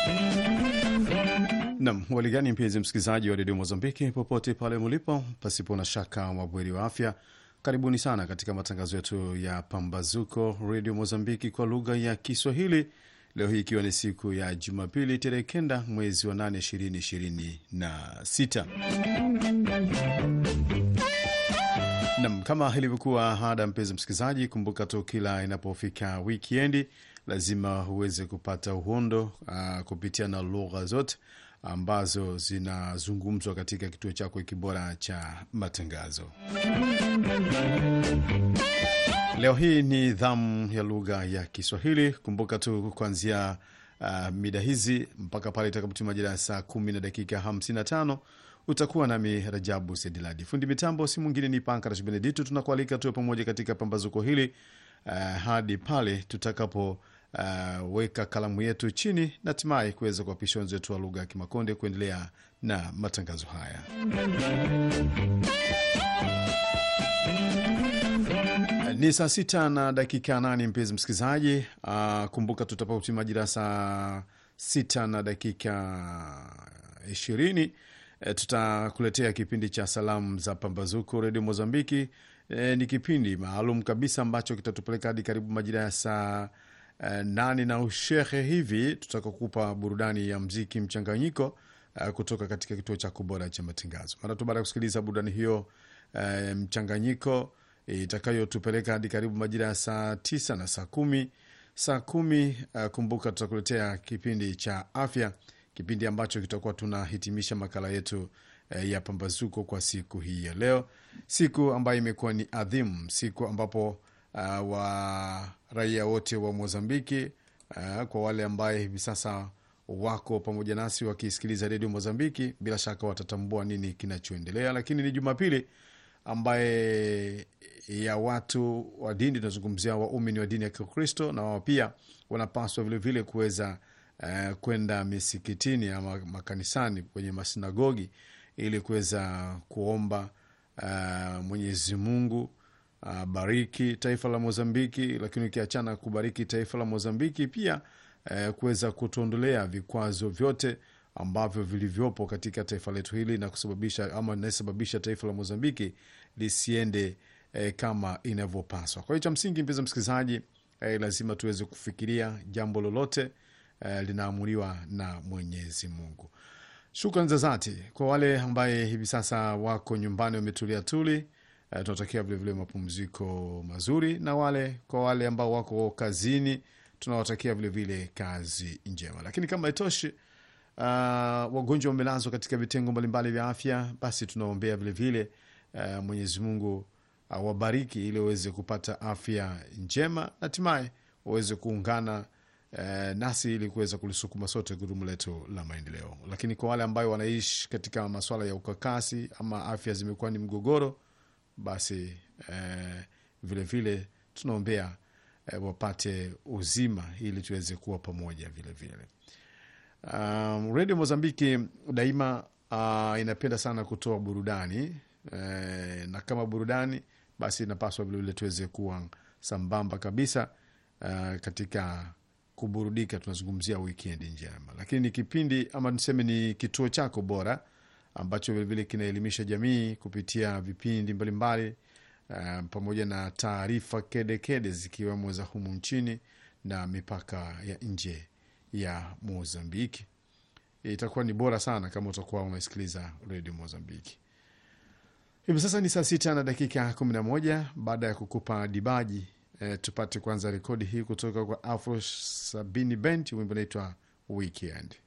Nam waligani, mpenzi msikilizaji wa redio Mozambiki popote pale mulipo, pasipo na shaka wabweri wa afya, karibuni sana katika matangazo yetu ya Pambazuko redio Mozambiki kwa lugha ya Kiswahili. Leo hii ikiwa ni siku ya Jumapili tarehe kenda mwezi wa nane ishirini ishirini na sita. Nam, kama ilivyokuwa ada, mpenzi msikilizaji, kumbuka tu kila inapofika wikendi lazima uweze kupata uhondo uh, kupitia na lugha zote ambazo zinazungumzwa katika kituo chako kibora cha matangazo. Leo hii ni dhamu ya lugha ya Kiswahili. Kumbuka tu kuanzia uh, mida hizi mpaka pale itakapotima majira ya saa kumi na dakika 55 utakuwa nami Rajabu Sediladi. Fundi mitambo si mwingine ni Pankarash Benedito. Tunakualika tuwe pamoja katika pambazuko hili uh, hadi pale tutakapo uh, weka kalamu yetu chini na hatimaye kuweza kuwapisha wenzetu wa lugha ya Kimakonde kuendelea na matangazo haya. Ni saa sita na dakika nane mpenzi msikilizaji. Uh, kumbuka tutapauti majira saa sita na dakika ishirini e, tutakuletea kipindi cha salamu za pambazuko redio Mozambiki. E, ni kipindi maalum kabisa ambacho kitatupeleka hadi karibu majira ya saa e, nane na ushehe hivi, tutakakupa burudani ya mziki mchanganyiko e, kutoka katika kituo cha kubora cha matangazo. Mara tu baada ya kusikiliza burudani hiyo e, mchanganyiko itakayotupeleka hadi karibu majira ya saa tisa na saa kumi saa kumi. Uh, kumbuka tutakuletea kipindi cha afya, kipindi ambacho kitakuwa tunahitimisha makala yetu uh, ya pambazuko kwa siku hii ya leo, siku ambayo imekuwa ni adhimu, siku ambapo uh, wa raia wote wa Mozambiki uh, kwa wale ambaye hivi sasa wako pamoja nasi wakisikiliza redio Mozambiki, bila shaka watatambua nini kinachoendelea, lakini ni Jumapili ambaye ya watu wa dini tunazungumzia waumini wa dini ya Kikristo na wao pia wanapaswa vilevile kuweza uh, kwenda misikitini ama makanisani kwenye masinagogi ili kuweza kuomba uh, Mwenyezi Mungu uh, bariki taifa la Mozambiki, lakini ukiachana kubariki taifa la Mozambiki pia uh, kuweza kutuondolea vikwazo vyote ambavyo vilivyopo katika taifa letu hili na kusababisha ama inasababisha taifa la Mozambiki lisiende eh, kama inavyopaswa. Kwa hiyo cha msingi, mpenzi msikilizaji, eh, lazima tuweze kufikiria jambo lolote eh, linaamuliwa na Mwenyezi Mungu. Shukrani za dhati kwa wale ambaye hivi sasa wako nyumbani wametulia tuli. Eh, tunatakia vilevile mapumziko mazuri, na wale kwa wale ambao wako kazini tunawatakia vilevile kazi njema, lakini kama itoshi Uh, wagonjwa wamelazwa katika vitengo mbalimbali vya afya, basi tunaombea vilevile uh, Mwenyezi Mungu awabariki uh, ili waweze kupata afya njema, hatimaye waweze kuungana uh, nasi ili kuweza kulisukuma sote gurumu letu la maendeleo. Lakini kwa wale ambayo wanaishi katika masuala ya ukakasi ama afya zimekuwa ni mgogoro, basi uh, vilevile tunaombea uh, wapate uzima ili tuweze kuwa pamoja vilevile vile. Um, redio Mozambiki daima uh, inapenda sana kutoa burudani eh, na kama burudani basi inapaswa vilevile tuweze kuwa sambamba kabisa uh, katika kuburudika. Tunazungumzia wikendi njema, lakini ni kipindi ama niseme ni kituo chako bora ambacho vilevile kinaelimisha jamii kupitia vipindi mbalimbali uh, pamoja na taarifa kedekede zikiwemo za humu nchini na mipaka ya nje ya Mozambiki. Itakuwa ni bora sana kama utakuwa umesikiliza redio Mozambiki. Hivi sasa ni saa sita na dakika kumi na moja. Baada ya kukupa dibaji eh, tupate kwanza rekodi hii kutoka kwa Afro Sabini Band, wimbo naitwa Weekend.